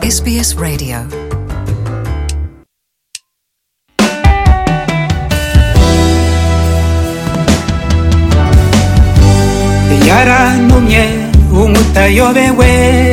SBS Radio. yarantumye umutayobewe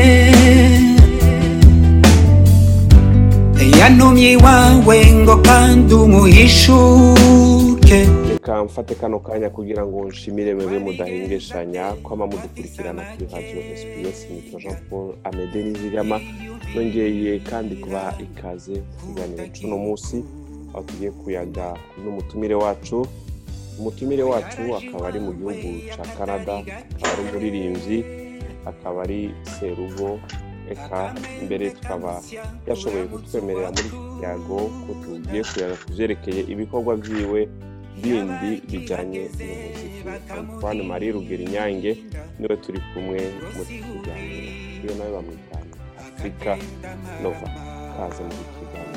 yantumye iwawe ngo kandi umuhishuke reka mfate kano kanya kugira ngo nshimire mwebwe mudahingeshanya kwama mudukurikirana kuri radiyo sps nitwa jean paul amede nizigama nongeye kandi kubaha ikaze ku kiganiro c'uno munsi aho tugiye kuyaga n'umutumire wacu umutumire wacu akaba ari mu gihugu ca canada akaba ari umuririmbyi akaba ari serugo eka mbere tukaba yashoboye kutwemerera muri iki kiyago ko tugiye kuyaga ku vyerekeye ibikorwa vyiwe bindi bijanye n'umuziki antoine marie rugero inyange niwe turi kumwe muri iki kiganiro iyo nawe bamwita afurika nova kaze muri iki kiganiro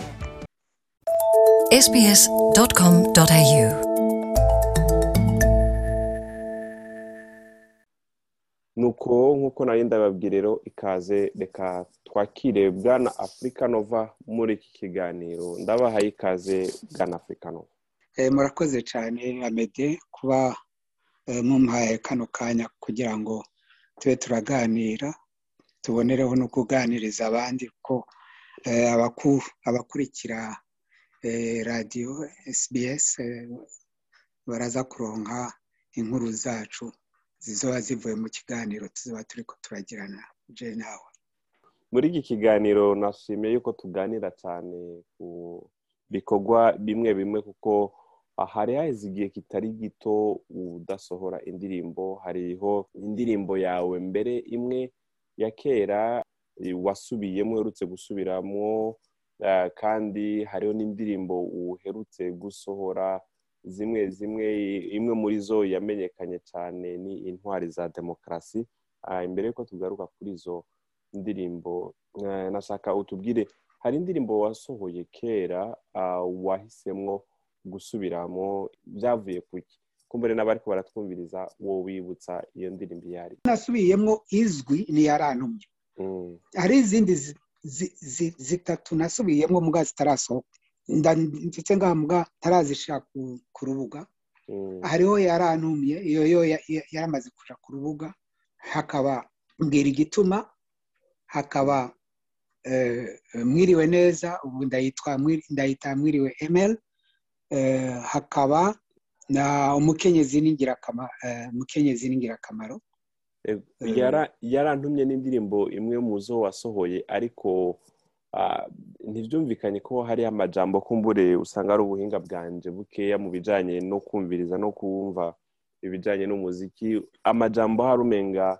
sbs.com.au nuko nk'uko nari ndababwira rero ikaze reka twakire bwana afurika nova muri iki kiganiro ndabahaye ikaze bwana afurika nova Eh, murakoze cyane amede kuba eh, mumpaye kano kanya kugira ngo tube turaganira tubonereho no kuganiriza abandi ko eh, abaku- abakurikira eh, radiyo sbs eh, baraza kuronka inkuru zacu zizoba zivuye mu kiganiro tuzoba turiko turagirana je nawe muri iki kiganiro nashimiye yuko tuganira cyane ku bikorwa bimwe bimwe kuko hari haheze igihe kitari gito udasohora indirimbo hariho indirimbo yawe mbere imwe ya kera eh, wasubiyemo uherutse gusubiramo eh, kandi hariho n'indirimbo uherutse gusohora zimwe zimwe imwe muri zo yamenyekanye cyane ni intwari za demokarasi Ah, imbere yuko tugaruka kuri izo indirimbo eh, nashaka utubwire hari indirimbo wasohoye kera ah, wahisemwo gusubiramo byavuye kuki kumbere n'abariko baratwumviriza wowe wibutsa iyo ndirimbo iyo ari nasubiyemo izwi niyarantumye Mm, hari izindi zi- zi- zi- zitatu nasubiyemo mbwa zitarasohoka Nda- ndetse nga mbwa tarazishira ku, ku rubuga mm, hariho yarantumye iyo yo ya- ya- yaramaze kuja ku rubuga hakaba mbwira igituma hakaba eh, mwiriwe neza ubu ndayitwa Mwiri- ndayita mwiriwe emel eh, hakaba na umukenyezi n'ingirakamaro eh, umukenyezi n'ingirakamaro eh, Eh. yara- yarantumye n'indirimbo imwe mu zo wasohoye ariko ah, ntibyumvikanye ko hariho amajambo kumbure usanga ari ubuhinga bwanje bukeya mu bijanye no kumviriza no kumva ibijanye n'umuziki amajambo hari umenga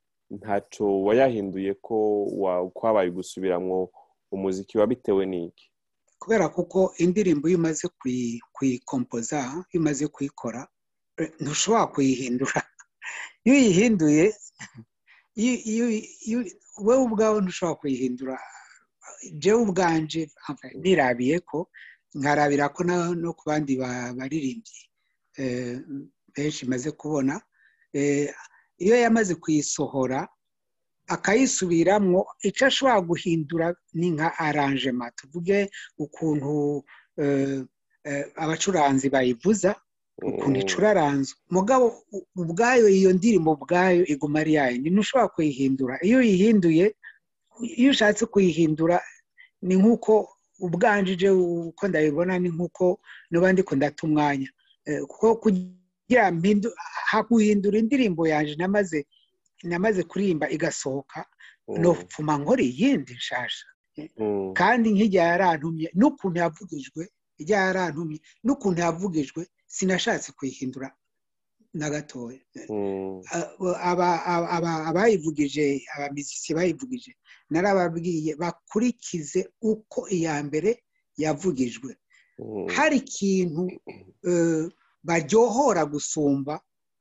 ntaco wayahinduye ko wa- kwabaye gusubiramwo umuziki wabitewe n'iki kubera kuko indirimbo iyo umaze kuyi- kuyikompoza iyo umaze kuyikora eh, ntushobora kuyihindura iyo uyihinduye iyo- iyo- iyo- wowe ubwawe ntushobora kuyihindura jewe ubwanje enfin, nirabiye ko nkarabira ko na- no ku bandi ba- baririmbyi eh, benshi maze kubona eh, iyo yamaze kuyisohora akayisubiramwo icyo ashobora guhindura ni nka aranjema tuvuge ukuntu eh, eh, abacuranzi bayivuza ukuntu icuraranzwe mugabo u- ubwayo iyo ndirimbo ubwayo iguma ari yayindi ntushobora kuyihindura iyo uyihinduye iyo ushatse kuyihindura ni nk'uko ubwanjije uko ndabibona ni nk'uko niba ndiko ndata umwanya Eh, kuko kugira mpindu haguhindura indirimbo yanjye namaze namaze kuririmba igasohoka Mm, nopfuma nkora iyindi nshasha mm, kandi nk'ijya yarantumye n'ukuntu yavugijwe ijya yarantumye n'ukuntu yavugijwe sinashatse kuyihindura na gatoya mm, aba- aba- aba- abayivugije abamiziki bayivugije narababwiye bakurikize uko iya mbere yavugijwe mm, hari ikintu eh, baryohora gusumba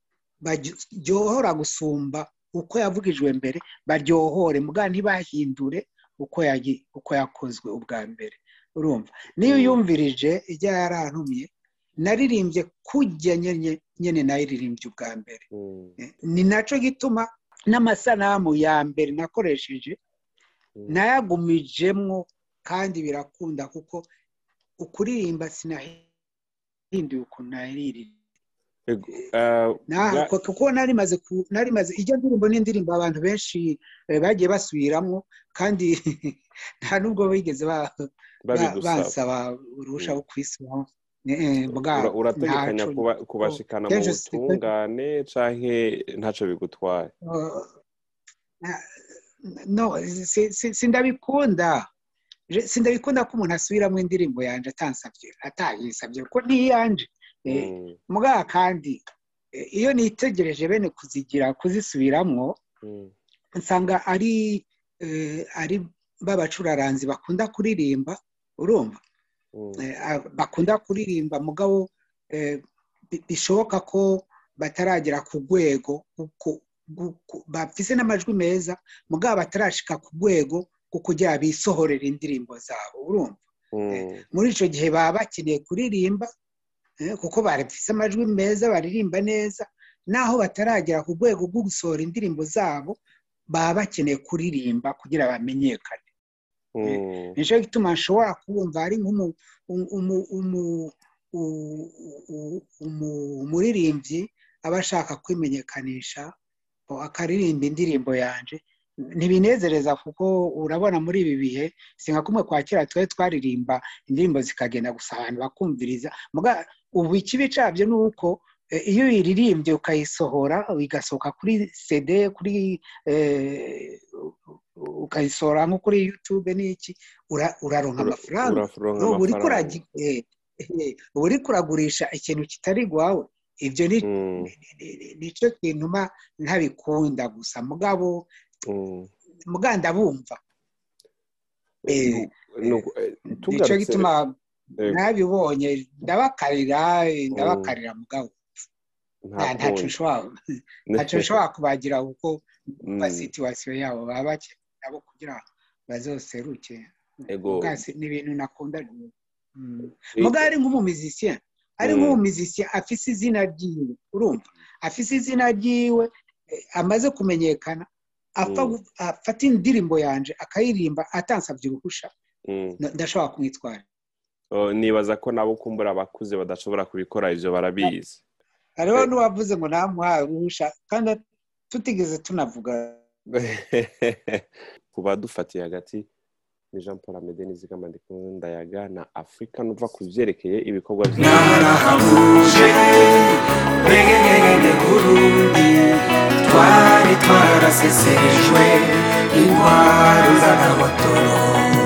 baryohora gusumba uko yavugijwe mbere baryohore mbwa ntibahindure uko yagi- uko yakozwe ubwa mbere urumva niyo Mm. yumvirije ijya yarantumye naririmbye kujya nyene nyene nayiririmbye ubwa mbere mm, ni nacyo gituma n'amasanamu ya mbere nakoresheje nayagumijemwo kandi birakunda kuko ukuririmba sinahinduye ukuntu naririmba Ego, eh, Na- bwa- ko- kuko narimaze ku- narimaze ijya ndirimbo n'indirimbo abantu benshi eh, bagiye basubiramwo kandi nta nubwo bigeze ba- ba- babigusaba bansaba uruhusha rwo kwisubiramo Eh, eh, bwa- Ura- urategekanya ntaco- kuba- kubashikana mu kenshi si- butungane canke ntaco bigutwaye Uh, na- no si- si- sindabikunda Je- sindabikunda ko umuntu asubiramo indirimbo yanje atansabye atayisabye kuko ntiyanje Eh, Mm, mugabo kandi eh, iyo nitegereje bene kuzigira kuzisubiramwo mm, nsanga ari eh, ari b'abacuraranzi bakunda kuririmba urumva mm, Eh, ah, bakunda kuririmba mugabo eh, bi- bishoboka ko bataragera ku rwego kuko- kuko- bafise n'amajwi meza mugabo batarashika ku rwego rwo kugira bisohorera indirimbo zabo urumva mm, muri icyo gihe baba bakeneye kuririmba eh, kuko bafise amajwi meza baririmba neza naho bataragera ku rwego rwo gusohora indirimbo zabo baba bakeneye kuririmba kugira bamenyekane mm, nicyo gituma nshobora kubumva ari nk'umu- umu- umu- umu- u- u- umu- umuririmbyi aba ashaka kwimenyekanisha ngo akaririmba indirimbo yanje ntibinezereza kuko urabona muri ibi bihe si nka kumwe kwa kera twari twaririmba indirimbo zikagenda gusa abantu bakumviriza Muga- ubu ikibi cyabyo ni uko eh, iyo uyiririmbye ukayisohora igasohoka kuri cd kuri eh, ukayisohora nko kuri youtube n'iki ura- uraronka ura- amafaranga uraronka uba uriko amafaranga uragi- eh, eh, uba uriko uragurisha ikintu kitari iwawe ibyo ni Mm, ni- ni- nicyo kintu mba ntabikunda gusa mugabo mm. muga ndabumva Eh, Nu- eh, nicyo tugarutse gituma eh, nabibonye ndabakarira eh, ndabakarira mugabo nta nta- ntacyo kundi. nshobora ntacyo nshobora kubagira kuko kuba Mm, situwasiyo yabo baba bakeneye nabo kugira bazoseruke ego Muga si- ni ibintu nakunda Mm. Eh, muga ari nk'umumizisiya ari Mm. nk'umumizisiya afise izina ryiwe urumva afise izina ryiwe eh, amaze kumenyekana apfa Mm. gu- afata indirimbo yanje akayirimba atansabye uruhusha mm. nda- ndashobora kumwitwara Oh, nibaza ko nabo kumbura abakuze badashobora kubikora ivyo barabizi hariho n'uwavuze ngo namuhaye uruhusha kandi tutigeze tunavuga ku badufatiye hagati ni jean paul amede nizigama ndayaga na afurika nuva ku vyerekeye ibikorwa vya narahabuje begegege burundi twari twarasesejwe intwaro z'agahotoro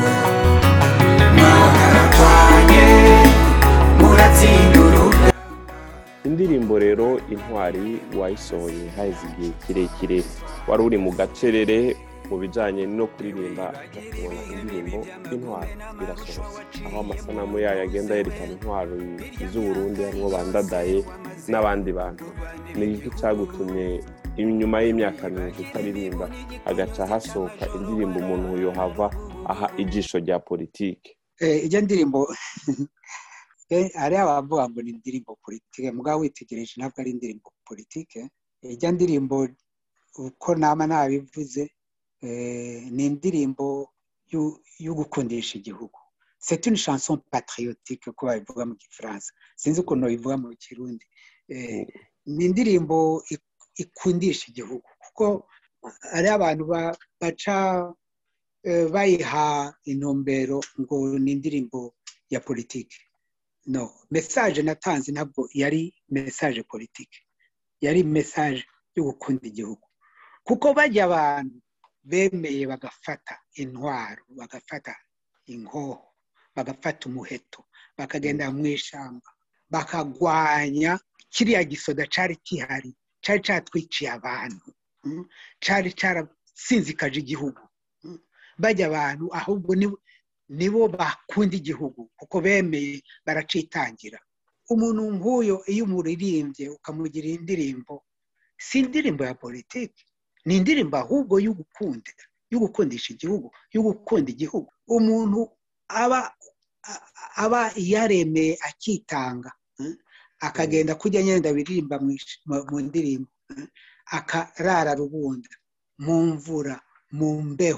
mwarakwanye muratsinda uruga indirimbo rero intwari wayisohoye haheze igihe kirekire wari uri mu gacerere mu bijanye no kuririmba uja kubona indirimbo intwari irasohotse aho amasanamu yayo agenda yerekana intwaro z'uburundi harimwo bandadaye n'abandi bantu ni iki cagutumye inyuma y'imyaka myinshi utaririmba hagaca hasohoka indirimbo umuntu yohava aha ijisho rya politike Eh, ijya ndirimbo eh, hariho abavuga ngo ni indirimbo politike mugabo witegereje ntabwo ari indirimbo politike ijya ndirimbo uko nama nabivuze eh, ni indirimbo y'u- yo gukundisha igihugu c'est une chanson patriotique ko babivuga mu gifaransa sinzi ukuntu babivuga mu kirundi Eh, ni indirimbo ik- ikundisha igihugu kuko hariho abantu ba- baca eh, bayiha intumbero ngo ni indirimbo ya politiki no mesaje natanze ntabwo yari mesaje politiki yari mesaje yo gukunda igihugu kuko bajya abantu bemeye bagafata intwaro bagafata inkoho bagafata umuheto bakagenda mu ishyamba bakagwanya kiriya gisoda cyari gihari cyari cyatwiciye abantu mm, cyari cyarasinzikaje igihugu mm. bajya abantu ahubwo ni- nibo bakunda igihugu kuko bemeye baracitangira umuntu nk'uyo iyo umuririmbye ukamugira indirimbo si indirimbo ya politiki ni indirimbo ahubwo yo gukunda yo gukundisha igihugu yo gukunda igihugu umuntu aba a- aba yaremeye akitanga mm, akagenda kujya nyenda biririmba mu ish- mu- mu ndirimbo mm, akarara rubunda mu mvura mu mbeho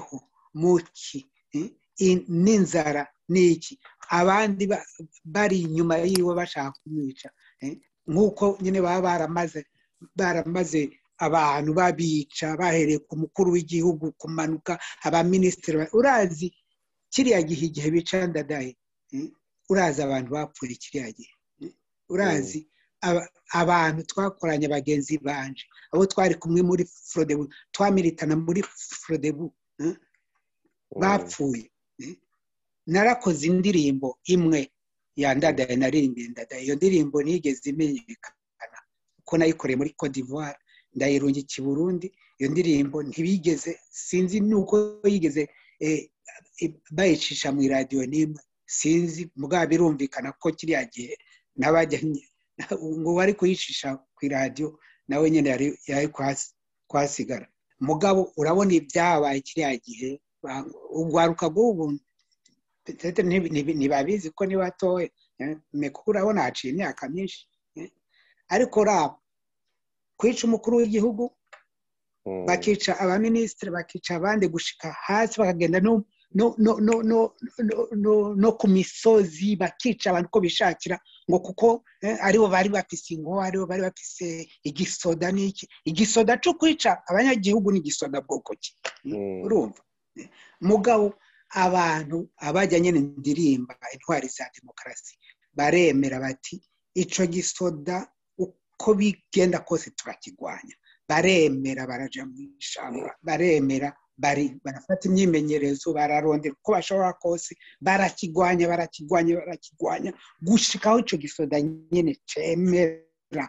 muki eh, in- n'inzara n'iki abandi ba- bari inyuma yiwe bashaka kumwica eh, nk'uko nyine baba baramaze baramaze abantu babica bahereye ku mukuru w'igihugu kumanuka abaminisitiri ba- urazi kiriya gihe igihe bica ndadaye eh, urazi abantu bapfuye kiriya gihe eh, urazi aba- abantu twakoranye bagenzi banje abo twari kumwe muri frodebu twamiritana muri frodebu eh, bapfuye eh. narakoze indirimbo imwe ya ndadaye naririmbiye ndadaye iyo ndirimbo nigeze imenyekana kuko nayikoreye muri Cote d'Ivoire ndayirungika i Burundi iyo ndirimbo ntibigeze sinzi nuko yigeze eh, eh, bayicisha mu iradiyo n'imwe sinzi mugabo birumvikana ko kiriya gihe n'abajyanye ngo bari kuyicisha ku iradiyo nawe nyine yari yari kuhasi- kuhasigara mugabo urabona ibyabaye kiriya gihe ba- urwaruka rw'ubu Peut-être ntibi- ntibi- ntibabizi ko ni batoya eh, me kuko urabona haciye imyaka myinshi eh. ariko raba kwica umukuru w'igihugu bakica abaminisitiri bakica abandi gushika hasi bakagenda no no no no no no no no ku misozi bakica abantu uko bishakira ngo kuko eh, aribo bari bafise ingo aribo bari bafise igisoda n'iki igisoda cyo kwica abanyagihugu ni igisoda bwoko ki urumva Eh, mugabo abantu abajya nyine ndirimba intwari za demokarasi baremera bati ico gisoda uko bigenda kose turakigwanya baremera baraja mu ishamba baremera bari barafata imyimenyerezo bararondera uko bashobora kose barakigwanya barakigwanya barakigwanya gushikaho ico gisoda nyine cemera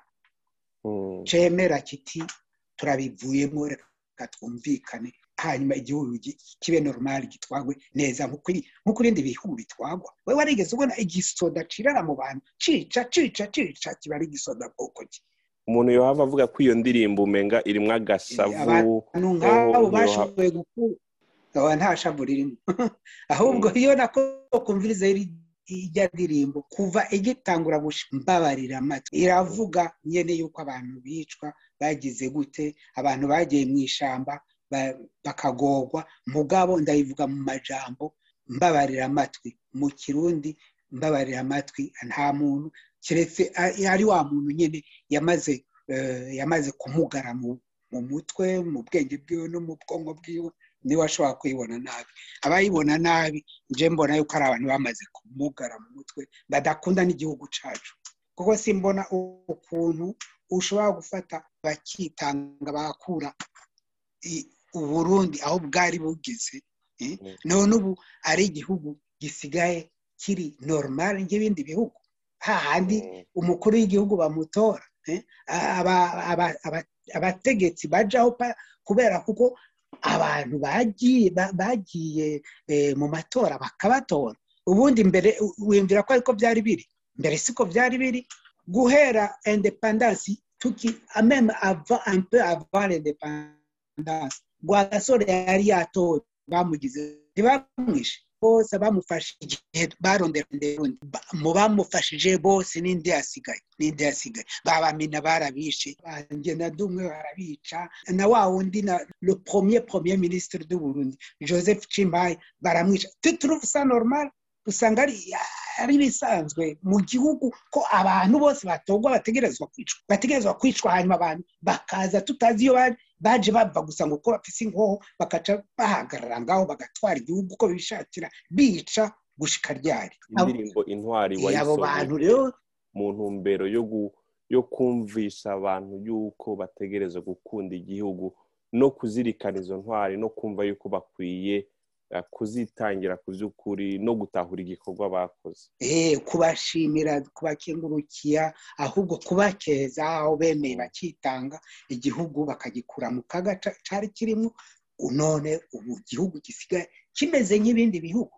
cemera kiti turabivuyemo reka twumvikane hanyuma igihugu gi- kibe normal gitwagwe neza nk'uko iri- nk'uko ibindi bihugu bitwagwa we warigeze ubona igisoda cirara mu bantu cica cica cica kiba ari igisoda bwoko ki umuntu yohava avuga ko iyo ndirimbo umenga irimwo agasavu abantu nk'abo yoha- bashoboye gukura aba nta shavu ririmo ahubwo iyo nako kumviriza iri- ijya ndirimbo kuva igitangura gushika mbabarira amatwi iravuga nyene yuko abantu bicwa bagize gute abantu bagiye mu ishamba ba- bakagorwa mugabo ndayivuga mu majambo mbabarira amatwi mu kirundi mbabarira amatwi nta muntu keretse a- ari wa muntu nyine yamaze eh, yamaze kumugara mu mu mutwe mu bwenge bwiwe no mu bwonko bwiwe niwe ashobora kuyibona nabi abayibona nabi nje mbona yuko ari abantu bamaze kumugara mu mutwe badakunda n'igihugu cacu kuko simbona ukuntu ushobora gufata bakitanga bakura i- uburundi aho bwari bugeze eh, Mm. none ubu ari igihugu gisigaye kiri normal nk'ibindi bihugu hahandi Mm. umukuru w'igihugu bamutora eh, aba- aba- aba- abategetsi bajaho pa- kubera kuko abantu bagiye ba- bagiye eh, mu matora bakabatora ubundi mbere u- wiyumvira ko ariko byari biri mbere siko byari biri guhera independance tuki meme avant un peu avant l'independance rwagasore yari yatowe bamugize ntibamwishe bose bamufashe igihe barondera nderundi Ba- mu bamufashije bose n'indi yasigaye n'indi yasigaye babamina barabishe banjye na dumwe barabica na wa wundi na le premier premier ministre du Burundi Joseph Chimbaye baramwica tu trouve ça normal usanga ari ari bisanzwe mu gihugu ko abantu bose batogwa bategerezwa kwicwa bategerezwa kwicwa hanyuma abantu bakaza tutazi iyo bari baje bava gusa ngo uko bafise inkoho bakaca bahagarara ngaho bagatwara igihugu uko bishakira bica gushika ryari Abo- indirimbo intwari Eh, abo bantu wayisomye rero mu ntumbero yo gu- yo kumvisha abantu yuko bategereza gukunda igihugu no kuzirikana izo ntwari no kumva yuko bakwiye eh, kuzitangira ku by'ukuri no gutahura igikorwa bakoze eh, kubashimira kubakengurukira ahubwo kubakeza aho bemeye bakitanga igihugu bakagikura mu kaga ca- cari kirimo none ubu igihugu gisigaye kimeze nk'ibindi bihugu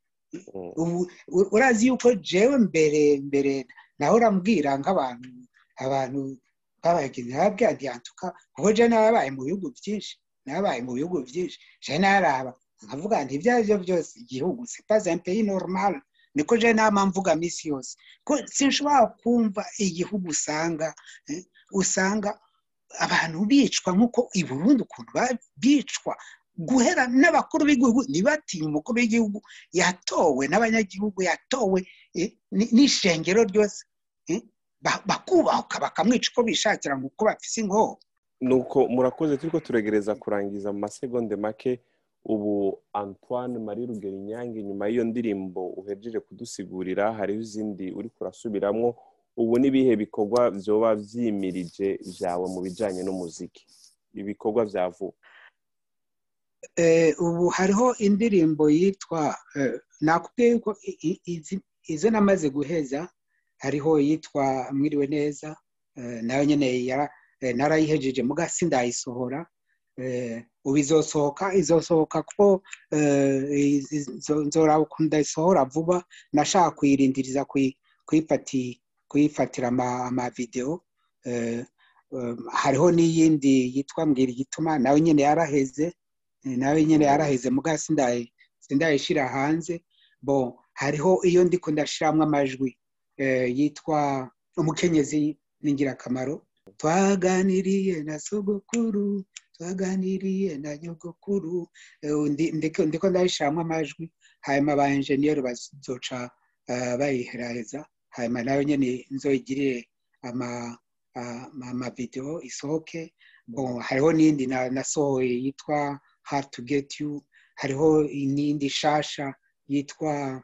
Mm. ubu u- urazi yuko jewe mbere mbere naho urambwira nk'abantu abantu babagenzi bababwira nti yantuka kuko je narabaye mu bihugu byinshi narabaye mu bihugu byinshi je naraba nkavuga nti ibyo ari byo byose igihugu c'est pas un pays normal niko je nama mvuga misi yose ko sinshobora kumva igihugu usanga eh, usanga abantu bicwa nk'uko i Burundi ukuntu ba- bicwa guhera n'abakuru b'igihugu ntibatinye umukuru w'igihugu yatowe n'abanyagihugu yatowe eh, ni- n'ishengero ryose eh, ba- bakubahuka bakamwica uko bishakira ngo uko bafise inkoho nuko murakoze turiko turegereza kurangiza mu masegonde make ubu antoine marie rugero inyange nyuma y'iyo ndirimbo uhejeje kudusigurira hariho izindi uri kurasubiramwo ubu n'ibihe bikorwa vyoba vyimirije vyawe mu bijanye n'umuziki ibikorwa vya vuba Eh, ubu hariho indirimbo yitwa eh, nakubwiye yuko i- i- izi- izo namaze guheza hariho yitwa mwiriwe neza eh, nayo nyene yara- eh, narayihejeje muga sindayisohora eh, ubu izosohoka izosohoka kuko eh, izi- nzo- nzoraba ukuntu ndayisohora vuba nashaka kuyirindiriza kuyi- kuyifati- kuyifatira ama- amavideo eh, eh, hariho n'iyindi yitwa mbwira igituma nawe nyene yaraheze Eh, nawe nyine yaraheze muga sindayi sindayishira hanze bo hariho iyo ndiko ndashiramwo amajwi eh, yitwa umukenyezi n'ingirakamaro twaganiriye na sogokuru twaganiriye na nyogokuru eh, ndi- ndiko ndiko ndayishiramwo amajwi hanyuma aba enjeniyeri bazoca eh, bayiheraheza hanyuma nayo nyene nzoyigirire ama ah, amavideo isohoke bon hariho n'indi na- nasohoye yitwa hard to get you hariho n'indi shasha yitwa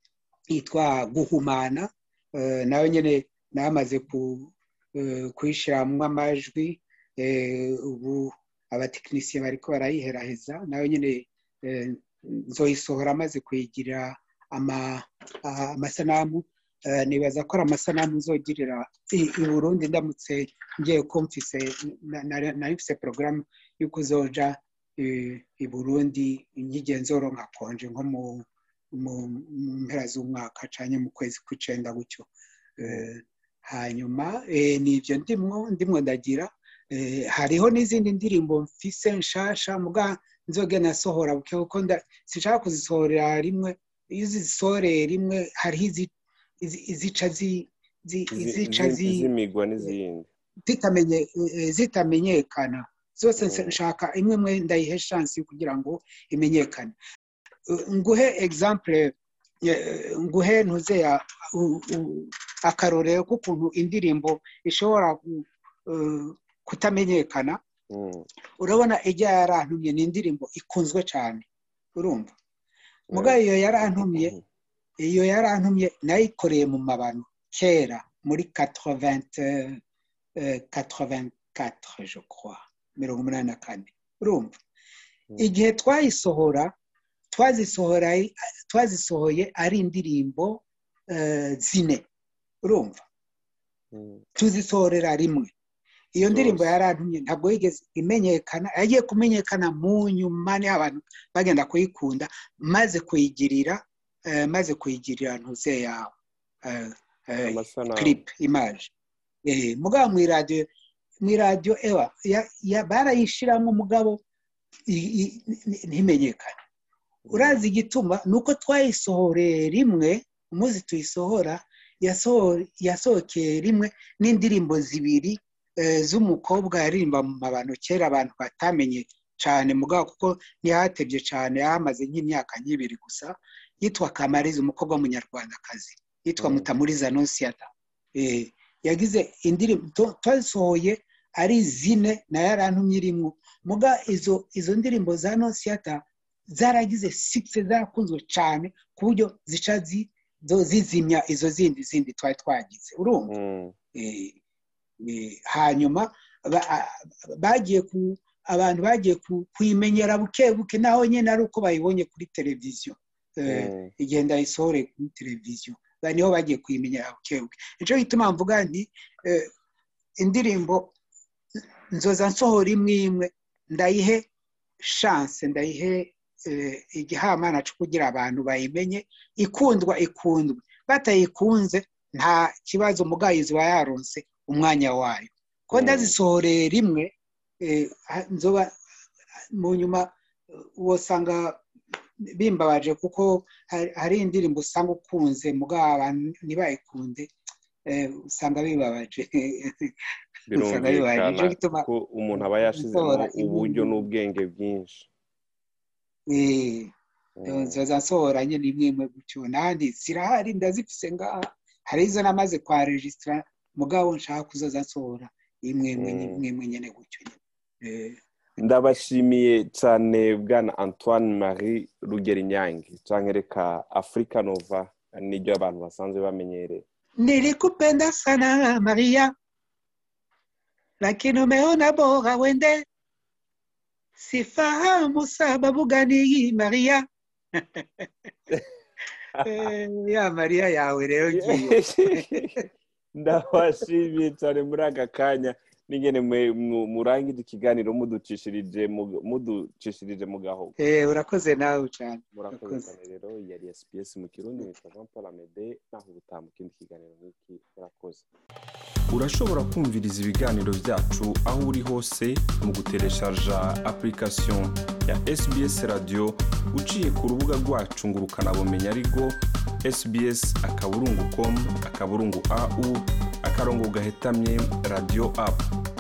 yitwa guhumana eh, nayo nyene namaze ku eh, kuyishiramwo amajwi eh, ubu abatekinisiye bariko barayiheraheza nayo nyene eh, nzoyisohora amaze kuyigira ama- ah, amasanamu Eh, nibaza ko ari amasanamu nzogirira i i burundi ndamutse ngiye ko mfise na- na- nari mfise porogaramu y'uko uzoja eh, i burundi nk'igenzoro nka konje nko mu mu mu mpera z'umwaka canke mu kwezi kw'icenda gutyo Eh, hanyuma eh, nivyo ndimwo ndimwo ndagira Eh, hariho n'izindi ndirimbo mfise nshasha muga nzogenda nasohora buke kuko nda- sinshaka kuzisohorera rimwe iyo uzisohoreye rimwe hariho izi- izi- izica zi- zi- Izi- izica izi- zi- izimigwa n'izindi zitamenye eh, zitamenyekana zose Mm. nshaka imwe imwe ndayihe shansi kugira ngo imenyekane Eh, nguhe example eh, nguhe ntuze ya u- u- akarorero k'ukuntu indirimbo ishobora gu- eh, kutamenyekana Mm. urabona ijya yarantumye ni indirimbo ikunzwe cyane urumva muga iyo yarantumye Mhm. iyo yarantumye nayikoreye mu mabano kera muri 80 eh, 84 je crois mirongo umunani na kane urumva Mm. igihe twayisohora twazisohora twazisohoye ari indirimbo eh, zine urumva Mm. tuzisohorera rimwe iyo ndirimbo Zose. yarantumye ntabwo yigeze imenyekana yagiye kumenyekana mu nyuma niho abantu bagenda kuyikunda maze kuyigirira eh, maze kuyigirira ntuze yawe eh, eh, amasanamu clip image eh, mugabo mu iradiyo mu iradiyo ewa ya- ya- barayishiramo mugabo i- i- n- ntimenyekane urazi igituma ni uko twayisohoreye rimwe umunsi tuyisohora yasoho- yasohokeye rimwe n'indirimbo zibiri eh, z'umukobwa yaririmba mu mabano kera abantu batamenye cyane mugabo kuko ntihatebye cyane yahamaze nk'imyaka nk'ibiri gusa yitwa kamariza umukobwa w'umunyarwandakazi yitwa Mm. mutamuriza nonsiyata Eh, yagize indirimbo to- twazisohoye ari zine na yarantumye irimwo muga izo izo ndirimbo za nonsiyata zaragize sikise zarakunzwe cyane ku buryo zica zi- zo- zizimya izo zindi zindi twari twagize urumva Mm. Eh, eh, hanyuma ba- a- bagiye ku abantu bagiye ku- kuyimenyera buke buke naho nyine ari uko bayibonye kuri televiziyo Eh, Mm. igihe ndayisohore kuri televiziyo ba- niho bagiye kuyimenyera buke buke nicyo gituma mvuga nti eh, indirimbo nzoza nsohora imwe imwe ndayihe shanse ndayihe eh, igihamana cyo kugira abantu bayimenye ikundwa ikundwe batayikunze nta kibazo umugayizi wa yaronse umwanya wayo ko Mm. ndazisohoreye rimwe eh, ha- nzoba mu nyuma eh, wosanga bimbabaje kuko hari- hari indirimbo usanga ukunze mugabo abantu ntibayikunde eh, usanga bibabaje usanga bibabaje birumvikana nicyo gituma ko umuntu aba yashizemo gutora imwe uburyo imwe. n'ubwenge bwinshi Eh, Mm. nzoza nsohora nyine imwe imwe gutyo nandi zirahari ndazifise ngaha hari izo namaze kwa regisitara mugabo nshaka kuzoza nsohora imwe imwe Mm. imwe imwe nyine gutyo nyine Eh, ndabashimiye cyane bwana antoine marie rugerinyange cyangwa reka afurika nova niryo abantu basanzwe bamenyereye nilikupenda sana maria lakini umeona bora wende sifahamu sababu gani hii maria Eh, ya maria yawe rero ngiyo ndabashimiye cyane muri aka kanya n'ingene mwe- mu- murangije ikiganiro muducishirije mu- muducishirije mu gahogo Eh, urakoze nawe cyane murakoze Murakoze. cyane rero yari sps mu kirundi nitwa jean paul amede naho ubutaha mu kindi kiganiro nk'iki murakoze urashobora kumviriza ibiganiro byacu aho uri hose mu gutereshaja application ya sbs radio uciye ku rubuga rwacu ngo ukanabumenya ariko sbs akaburungu com akaburungu au akarongo gahetamye radio app